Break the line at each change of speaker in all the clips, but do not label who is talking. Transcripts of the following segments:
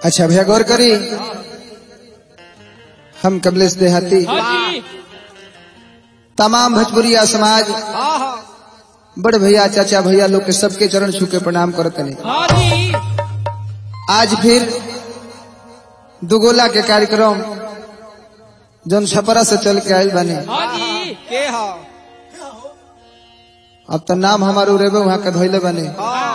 अच्छा भैया गौर करी हम कमलेश देहाती
हाँ जी
तमाम भोजपुरिया समाज बड़ भैया चाचा भैया लोग के सबके चरण छू के प्रणाम करते हैं
हाँ जी
आज फिर दुगोला के कार्यक्रम जौन छपरा से चल के आयल बने
हाँ जी
के ह
अब तो नाम हमार उड़ेबे वहां के धोइले बने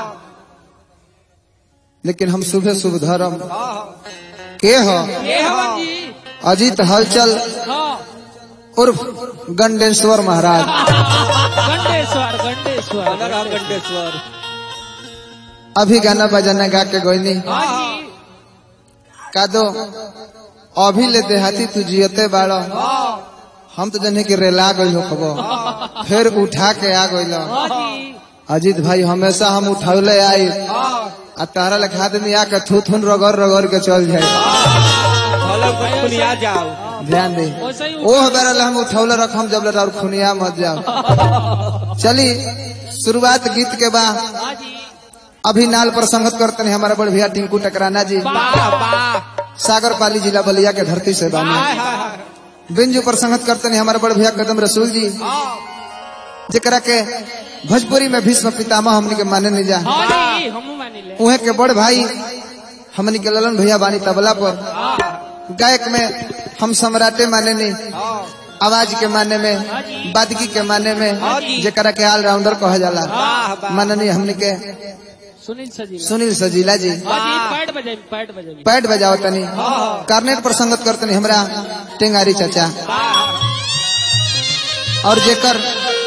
लेकिन हम सुबह शुभ धर्म के हो
ये हवन जी
अजीत हलचल
हाँ
उर्फ गंडेश्वर महाराज
गंडेश्वर गंडेश्वर
राम गंडेश्वर
अभी गाना बजाना गा के गोइनी
हाँ जी
का दो अभी ले देहाती तू जियते बाड़ो हम तो जने के रेला गइल हो खबो फिर उठा के आ गइल
हाँ जी
अजीत भाई हमेशा हम उठौले आई आ तारा लेखा आदमी आके थू थून रगड़ रगड़ के चल जाए
हेलो खुनिया जाओ
ध्यान दे
वैसे ही
ओह बेरल हम उठौले रखम जब ले और खुनिया मत जाओ चली शुरुआत गीत के बा
हाँ जी
अभी नाल पर संगत करते हैं हमारे बड़ भैया टिंकू टकराना जी
वाह वाह
सागर पाली जिला बलिया के धरती से बानी बिंजू पर संगत करते हैं हमारे बड़ भैया कदम रसूल जी जेकरा के भोजपुरी में भीष्म पितामह हमनी के माने नहीं जा
हाँ जी हम मानी ले
उहे के बड़ भाई हमनी के ललन भैया बानी तबला पर गायक में हम सम्राटे माने नहीं आवाज के माने में बादगी के माने में जेकरा के ऑलराउंडर कहा जाला माननीय हमनी के
सुनील सजीला
सुनील सजीला जी
हाँ जी पैड बजाई पैड बजाई
पैड बजाओ तनी कार्नेट पर संगत करतनी हमरा टेंगारी चाचा और जेकर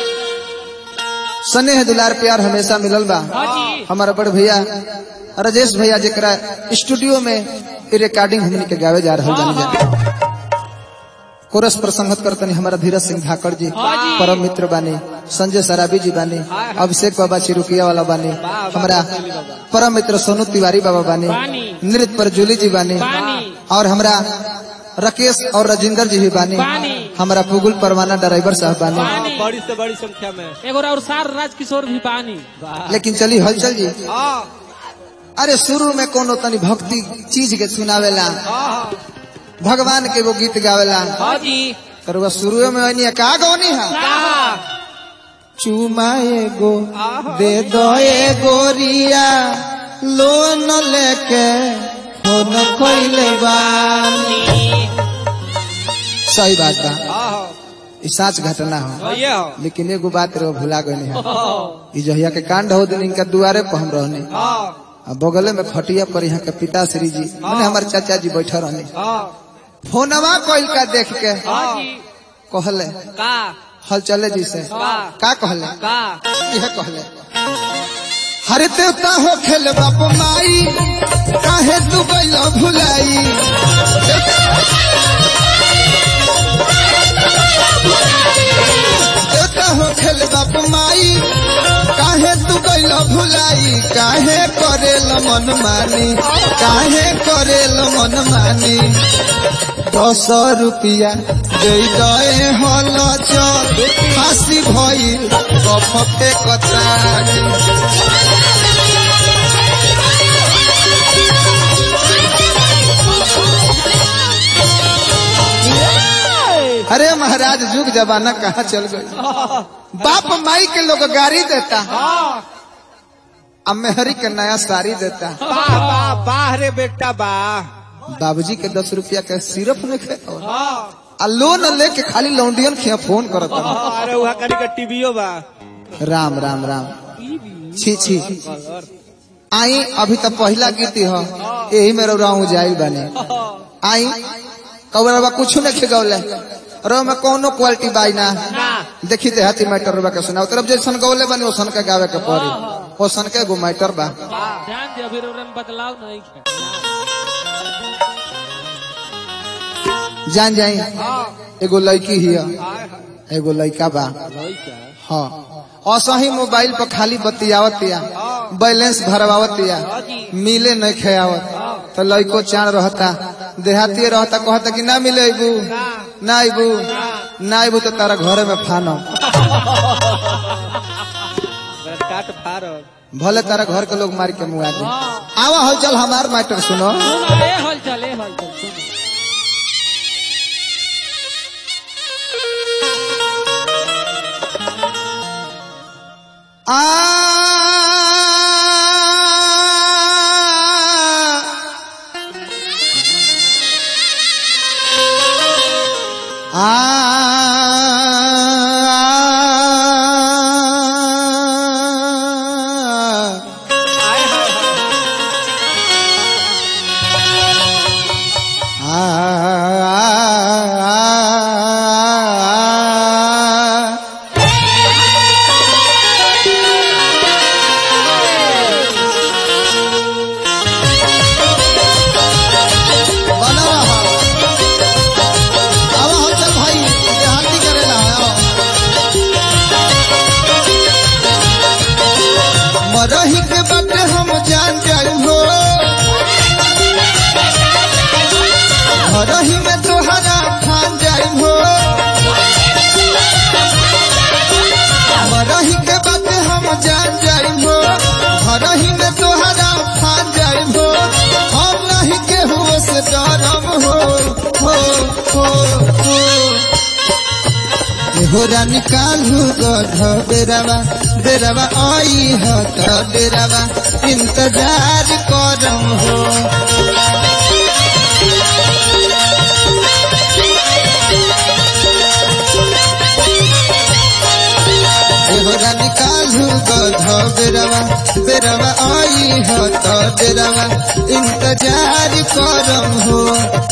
स्नेह दुलार प्यार हमेशा मिलल बा
हाँ जी
हमारा बड़ भैया राजेश भैया जेकरा स्टूडियो में इ रिकॉर्डिंग हमनी के गावे जा रहल जानी जा कोरस पर संगत करतनी हमारा धीरज सिंह धाकड़ जी परम मित्र बानी संजय सराबी जी बानी अभिषेक बाबा चिरुकिया वाला बानी हमारा परम मित्र सोनू तिवारी बाबा बानी
बानी।
नृत्य पर जूली जी बानी
बानी।
और हमरा राकेश और राजेंद्र जी भी बानी
बानी।
हमारा पुगुल परवाना ड्राइवर साहब बानी
पानी
बड़ी से बड़ी संख्या में
एगो और सार राजकिशोर भी पानी
लेकिन चली हलचल जी
हाँ
अरे शुरू में कोनो तनी भक्ति चीज के सुनावेला भगवान के वो गीत गावेला
हाँ जी
तर वह शुरू में वही का गौनी है
कहा
चुमा एगो दे दो ए गोरिया लोन लेके फोन कोइले बानी सही बात बा
हाँ
ई सच घटना हो
हाँ ये हो
लेकिन एगो बात रे भुला गए है ई जहिया के कांड हो दिन इनका दुआरे पर हम रहने
हाँ
आ बगले में खटिया पर यहाँ के पिताश्री जी मैंने हमारे चाचा जी बैठे रहने
हाँ
फोनवा कोई का देख के
हाँ जी
कहले
का
हल चले जी से
हाँ।
का कहले
का
यह कहले हरे देवता हो खेल बाप माई काहे तू गइल भुलाई देवता हो खेल बाप माई काहे तू गइल भुलाई काहे करेल मन मानी काहे करेल मन मानी दस रुपया दे गए हल चल फांसी भइल कफ के कतारी अरे महाराज जुग जमाना कहाँ चल गई बाप माई के लोग गाड़ी देता अब मेहरी के नया साड़ी देता
वाह वाह वाह रे बेटा वाह
बाबूजी के दस रुपया के सिरप में खे
हाँ
आ लोन लेके खाली लौंडियन खिया फोन करता
अरे वहाँ करी का टीवीओ बा
राम राम राम छी छी आई अभी तक पहला गीत हो यही में रौराऊ जाइल बने आई कौरवा कुछ नहीं खिगौले रो में कोनो क्वालिटी बाई ना देखी ते हाथी मैटर रुबा के सुनाओ तरफ जैसन गौले बने ओसन के गावे के पड़ी ओसन के गो मैटर बा
ध्यान दे अभी रोरे में बदलाव नहीं है
जान जाई एगो लड़की हिया एगो लड़का बा हाँ असही मोबाइल पर खाली बतियावतिया बैलेंस भरवावतिया मिले नहीं खेयावत तो लड़को चाण रहता देहाती रहता कहता कि ना मिले अबू ना अबू ना अबू तो तारा घरे में फानो
बेटा काट फार
भले तारा घर के लोग मार के मुआ दे
हाँ
आवा हो चल हमार मैटर सुनो
सुनो ए हल चल ए हल चल सुनो
आ
आए हाय
बना रहा आवा हो चल भाई देहाती करेला आओ। मरही के बाटे हम जान जाई हो मरही में तोहरा ठान जाई हो मरही के बाटे हम जान जाई हो मरही में तोहरा ठान जाई हो हम नहीं केहू से डरम हो हो हो हो होरा निकालू गध बेरवा बेरवा आई ह त बेरवा इंतजार करम हो होरा निकालू गध बेरवा बेरवा आई ह त बेरवा इंतजार करम हो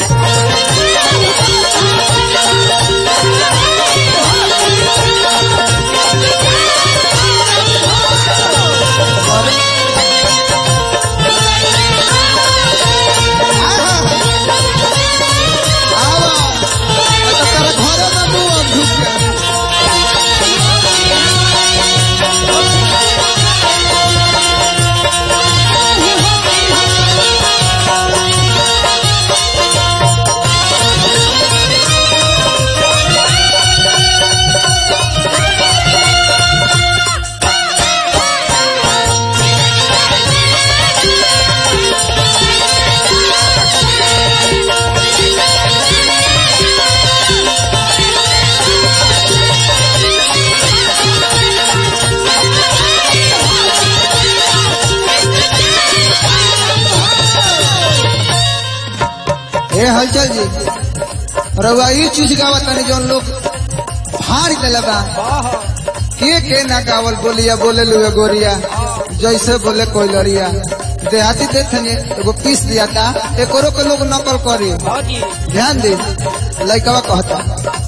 ए हलचल जी रउआ ई चीज गावत तनी जौन लोग फाड़ देले बा के के ना गावल बोलिया बोले लुए गोरिया जैसे बोले कोई लड़िया देहाती देखने एगो पीस दिया था एकरो के लोग नकल करी
हाँ जी
ध्यान दे लइकवा कहता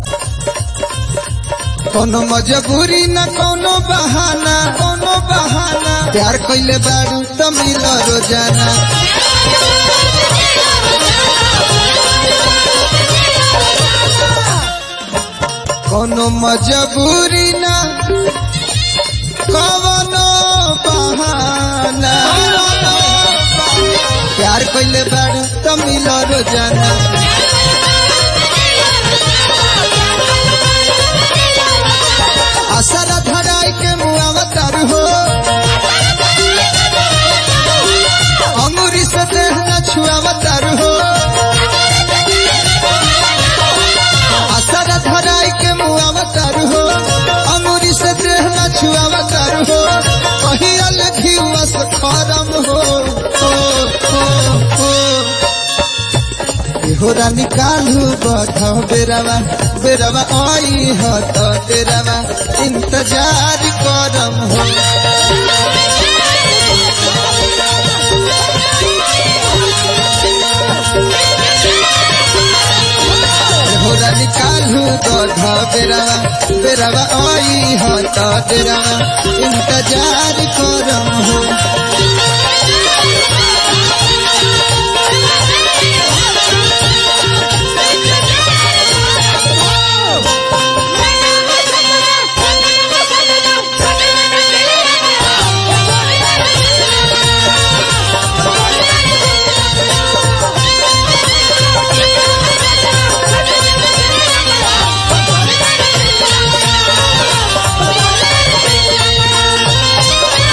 कोनो मजबूरी न कोनो बहाना कोनो बहाना प्यार कइले बारू त मिल रोजाना कोनो मजबूरी न कोनो बहाना प्यार कइले बारू त मिल रोजाना असर धराई के मुआवतर हो अंगूरी से देह न छुआवतर हो असर धराई के मुआवतर हो अंगूरी से देह न छुआवतर हो कहीं अलग ही वस खरम हो हो हो हो होरा निकालू बठ बेरवा बेरवा आई ह त बेरवा इंतजार करम हो होरा निकालू बठ बेरवा बेरवा आई ह त बेरवा इंतजार करम हो
Thank you.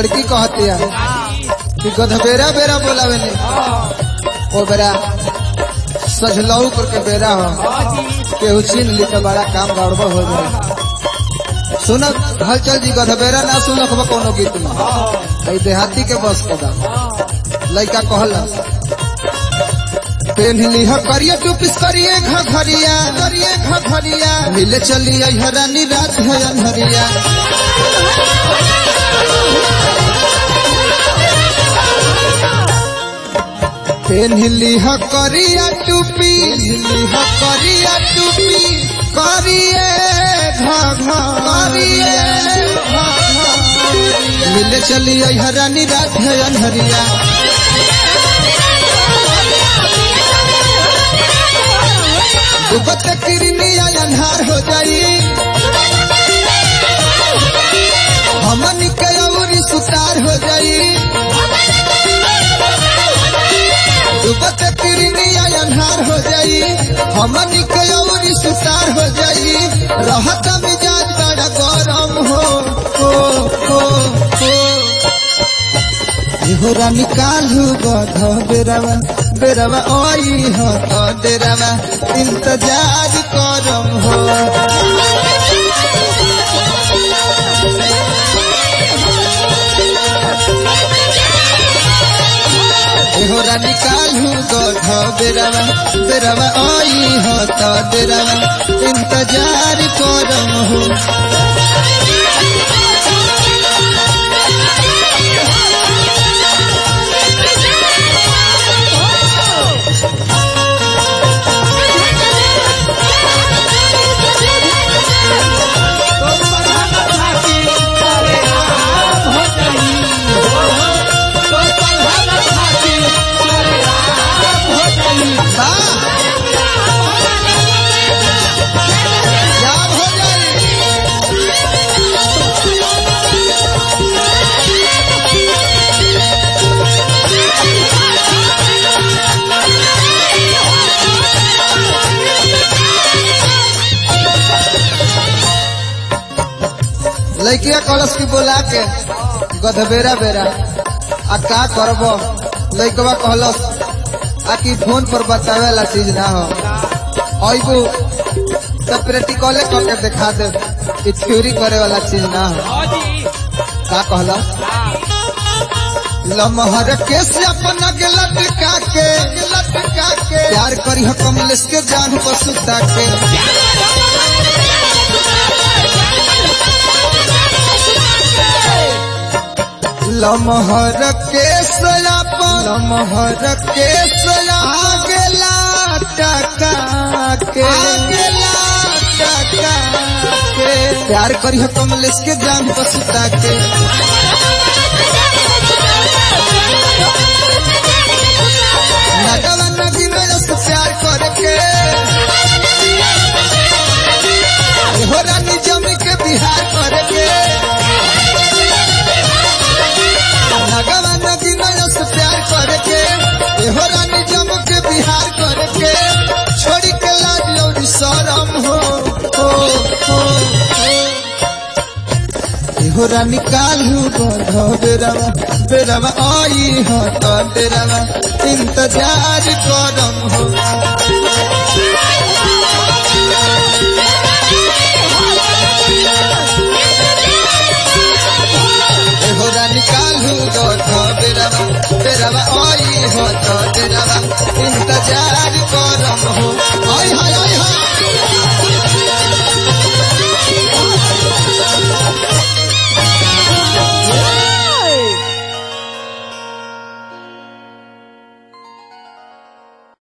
लड़की कहती है कि गधबेरा बेरा बोलावे ने ओ बेरा सजलऊ करके बेरा हो केहू छीन ली तो बड़ा काम गड़बड़ हो जाए सुन हलचल जी गधबेरा ना सुन कोनो गीत में कई देहाती के बस के बा लड़का कहला पेन्हली ह करिया टूपिस करिए घघरिया करिए घघरिया मिले चली आई हरानी रात है अनहरिया पेन्हली ह करिया टूपी पेन्हली ह करिया टूपी करिए घघरिए मिले चली आई हरानी रात है अनहरिया डूबत किरनिया अन्हार हो जाई हमन के औरी सुतार हो जाई डूबत किरनिया अन्हार हो जाई हमन के औरी सुतार हो जाई रहत मिजाज बड़ा गरम हो हो हो हो इहोरा निकालू गध बेरवा बेरवा ओई हो तो डेरवा इंतजार करम हो इहोरा निकालू गध बेरवा बेरवा ओई हो तो डेरवा इंतजार करम हो क्या हो जाए लड़किया कलश की बोला के गधबेरा बेरा आ का करब लड़कवा कहलस आ कि फोन पर बतावे ला चीज ना हो अबू तो प्रैक्टिकले करके दिखा दे कि थ्योरी करे वाला चीज ना हो का कहलस लमहर के से अपना के लटका के लटका के प्यार करी हो कमलेश के जान को सुता के लमहर के सयापन लमहर के सया आगेला टका के आगेला टका के प्यार करी हो कमलेश के जान को सुता के नगवा नगी में से प्यार करके हो रानी जमी के बिहार करके नगवा नगी में से प्यार करके हो रानी जम के बिहार करके छोड़ी के लाज और शरम हो हो हो हो होरा निकालू बंधो बेरवा बेरवा आई हो तो डेरवा इंतजार करम हो